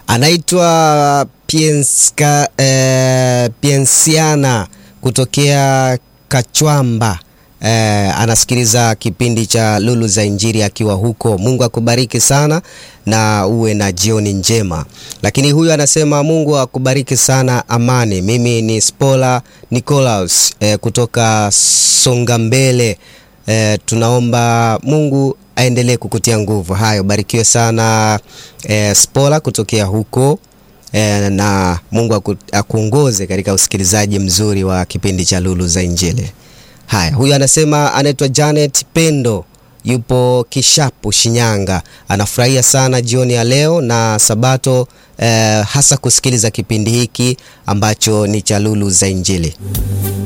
anaitwa Pienska, eh, Piensiana kutokea Kachwamba. Eh, anasikiliza kipindi cha Lulu za Injili akiwa huko. Mungu akubariki sana na uwe na jioni njema. Lakini huyu anasema Mungu akubariki sana Amani. Mimi ni Spola Nicolaus eh, kutoka Songambele. Eh, tunaomba Mungu aendelee kukutia nguvu. Hayo, barikiwe sana eh, Spola kutokea huko eh, na Mungu aku, akuongoze katika usikilizaji mzuri wa kipindi cha Lulu za Injili. Haya, huyu anasema anaitwa Janet Pendo, yupo Kishapu, Shinyanga. Anafurahia sana jioni ya leo na Sabato eh, hasa kusikiliza kipindi hiki ambacho ni cha Lulu za Injili.